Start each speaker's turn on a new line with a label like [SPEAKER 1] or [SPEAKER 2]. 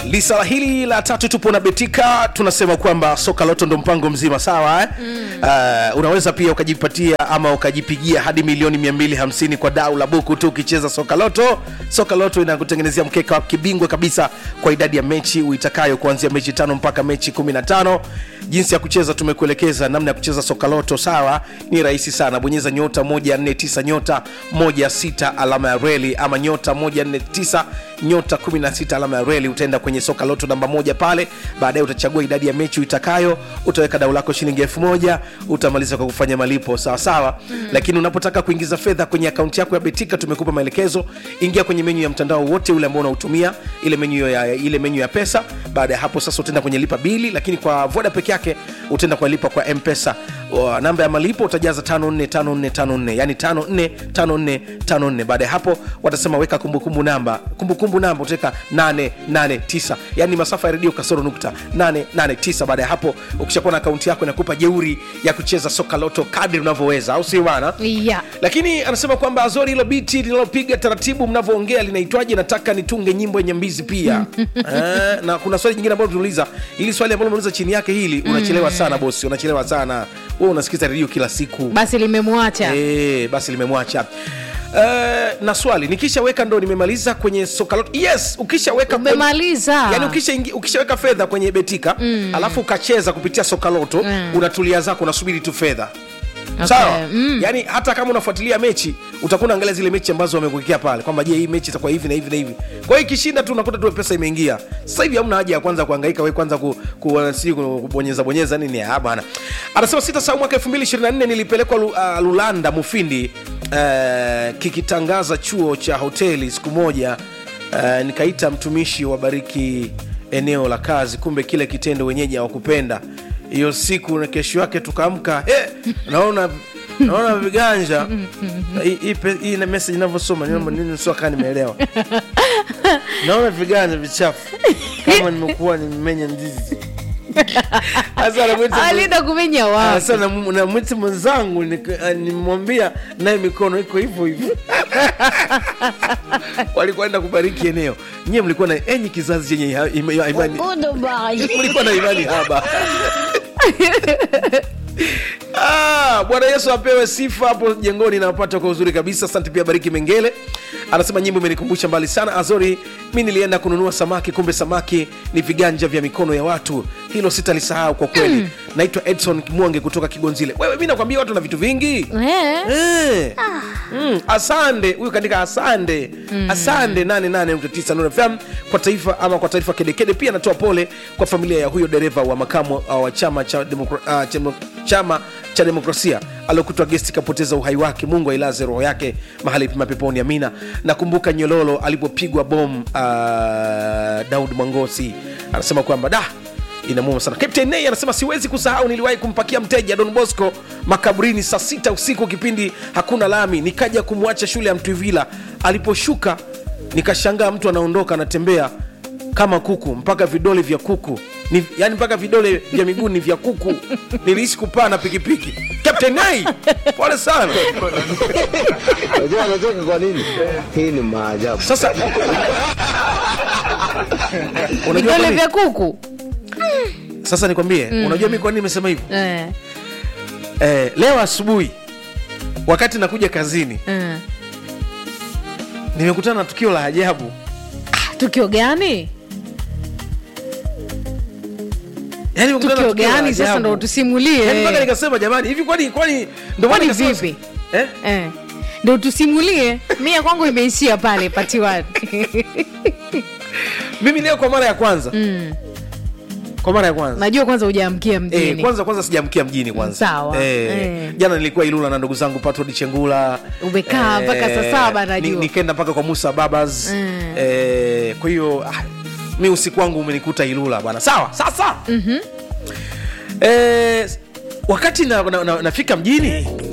[SPEAKER 1] lisala hili la tatu tupo na betika tunasema kwamba soka loto ndo mpango mzima sawa eh? mm. uh, unaweza pia ukajipatia ama ukajipigia hadi milioni 250 kwa dau la buku tu ukicheza soka loto soka loto inakutengenezea mkeka wa kibingwa kabisa kwa idadi ya mechi uitakayo kuanzia mechi tano mpaka mechi 15 jinsi ya kucheza tumekuelekeza namna ya kucheza soka loto sawa ni rahisi sana bonyeza nyota 149 nyota 16 alama ya reli ama nyota 149 nyota 16 alama ya reli utaenda kwenye soka loto namba moja pale baadaye utachagua idadi ya mechi uitakayo utaweka dau lako shilingi elfu moja utamaliza kwa kufanya malipo sawa sawa mm. lakini unapotaka kuingiza fedha kwenye akaunti yako ya betika tumekupa maelekezo ingia kwenye menyu ya mtandao wote ule ambao unautumia ile menyu ya, ile menyu ya pesa baada ya hapo sasa utaenda kwenye lipa bili lakini kwa voda peke yake utaenda kwa lipa kwa mpesa Wa- namba ya malipo utajaza 545454 yani 545454 baada ya hapo watasema weka kumbukumbu namba kumbukumbu namba utaweka 889 yani masafa ya redio kasoro nukta 889 baada ya hapo ukishakuwa na akaunti yako inakupa jeuri ya kucheza soka loto kadri unavyoweza au sio bana
[SPEAKER 2] yeah.
[SPEAKER 1] lakini anasema kwamba azori hilo biti linalopiga taratibu mnavyoongea linaitwaje nataka nitunge nyimbo yenye mbizi pia eh, na kuna swali jingine ambalo tunauliza ili swali ambalo umeuliza chini yake hili unachelewa sana bosi unachelewa sana wewe unasikiza redio kila siku
[SPEAKER 2] basi limemwacha
[SPEAKER 1] e, basi limemwacha Uh, na swali nikishaweka ndo nimemaliza kwenye soka loto yes ukishaweka
[SPEAKER 2] umemaliza
[SPEAKER 1] yani ukisha ingi- ukishaweka fedha kwenye betika mm. alafu ukacheza kupitia soka loto
[SPEAKER 2] Mm.
[SPEAKER 1] unatulia zako unasubiri tu fedha
[SPEAKER 2] Okay,
[SPEAKER 1] sawa
[SPEAKER 2] mm.
[SPEAKER 1] yani hata kama unafuatilia mechi utakuwa unaangalia zile mechi ambazo wamekuwekea pale kwamba je hii mechi itakuwa hivi na hivi na hivi kwa hiyo ikishinda tu unakuta tu pesa imeingia sasa hivi hamna haja ya kwanza kuhangaika we kwanza ku, ku, si, ku, kubonyeza bonyeza nini ah bana anasema sita saa mwaka 2024 nilipelekwa Lu, uh, lulanda mufindi uh, kikitangaza chuo cha hoteli siku moja uh, nikaita mtumishi wa bariki eneo la kazi kumbe kile kitendo wenyeji hawakupenda hiyo siku na kesho yake tukaamka hey, naona naona viganja Hii- hii pe- hii na message inavyosoma niomba nini sio kaa nimeelewa naona viganja vichafu kama nimekuwa nimemenya ndizi Sasa namwita-
[SPEAKER 2] alienda kumenya
[SPEAKER 1] Ah,
[SPEAKER 2] wapi
[SPEAKER 1] sasa nam- namwita mwenzangu nik- ah, nimwambia naye mikono iko hivyo hivyo walikuwa kubariki eneo nyie mlikuwa na enyi kizazi chenye ha- ima- ima- imani mlikuwa na imani haba Ah, bwana yesu apewe sifa hapo jengoni nawapata kwa uzuri kabisa asante pia bariki mengele anasema nyimbo imenikumbusha mbali sana azori mi nilienda kununua samaki kumbe samaki ni viganja vya mikono ya watu hilo sitalisahau kwa kweli mm. naitwa edson mwange kutoka kigonzile wewe mi nakwambia watu na vitu vingi
[SPEAKER 2] Eh.
[SPEAKER 1] Eh. Mm, asande huyu kaandika asande asande 88.9 Nuru fm kwa taifa ama kwa taarifa kedekede pia anatoa pole kwa familia ya huyo dereva wa makamu uh, wa chama cha, demokra, uh, chama, chama cha demokrasia aliokutwa gesti kapoteza uhai wake mungu ailaze roho yake mahali pema peponi amina nakumbuka nyololo alipopigwa bom uh, daud mwangosi anasema kwamba da inamuma sana captain Nay anasema siwezi kusahau niliwahi kumpakia mteja don bosco makaburini saa sita usiku kipindi hakuna lami nikaja kumwacha shule ya mtwivila aliposhuka nikashangaa mtu anaondoka anatembea kama kuku mpaka vidole vya kuku ni, yani mpaka vidole vya miguu ni vya kuku nilihisi kupaa na pikipiki captain Nay pole sana
[SPEAKER 3] Unajua anacheka kwa nini? Hii ni maajabu.
[SPEAKER 1] sasa unajua kwa
[SPEAKER 2] vidole
[SPEAKER 1] nini?
[SPEAKER 2] vya kuku
[SPEAKER 1] sasa nikwambie unajua mi kwa nini nimesema hivi
[SPEAKER 2] eh.
[SPEAKER 1] eh, leo asubuhi wakati nakuja kazini
[SPEAKER 2] eh.
[SPEAKER 1] nimekutana na tukio la ajabu
[SPEAKER 2] tukio gani
[SPEAKER 1] yani nimekutana na
[SPEAKER 2] tukio
[SPEAKER 1] la
[SPEAKER 2] gani sasa
[SPEAKER 1] ajabu.
[SPEAKER 2] ndo tusimulie
[SPEAKER 1] Yaani mpaka nikasema jamani hivi kwani kwani ndo maana
[SPEAKER 2] Kwani
[SPEAKER 1] nikasema-
[SPEAKER 2] vipi?
[SPEAKER 1] eh?
[SPEAKER 2] eh. ndo tusimulie mia kwangu imeishia pale patiwani
[SPEAKER 1] mimi leo kwa mara ya kwanza
[SPEAKER 2] mm.
[SPEAKER 1] kwa mara ya kwanza
[SPEAKER 2] najua kwanza hujaamkia mjini
[SPEAKER 1] Eh, kwanza kwanza sijamkia mjini kwanza
[SPEAKER 2] Sawa.
[SPEAKER 1] eh,
[SPEAKER 2] Eh.
[SPEAKER 1] jana nilikuwa ilula na ndugu zangu patrod chengula
[SPEAKER 2] Umekaa mpaka saa saba najua.
[SPEAKER 1] ni- nikaenda mpaka kwa musa babas
[SPEAKER 2] Mm.
[SPEAKER 1] eh, kwa hiyo ah, mi usiku wangu umenikuta ilula bwana sawa sasa mm-hmm. eh, wakati na, na, na, nafika mjini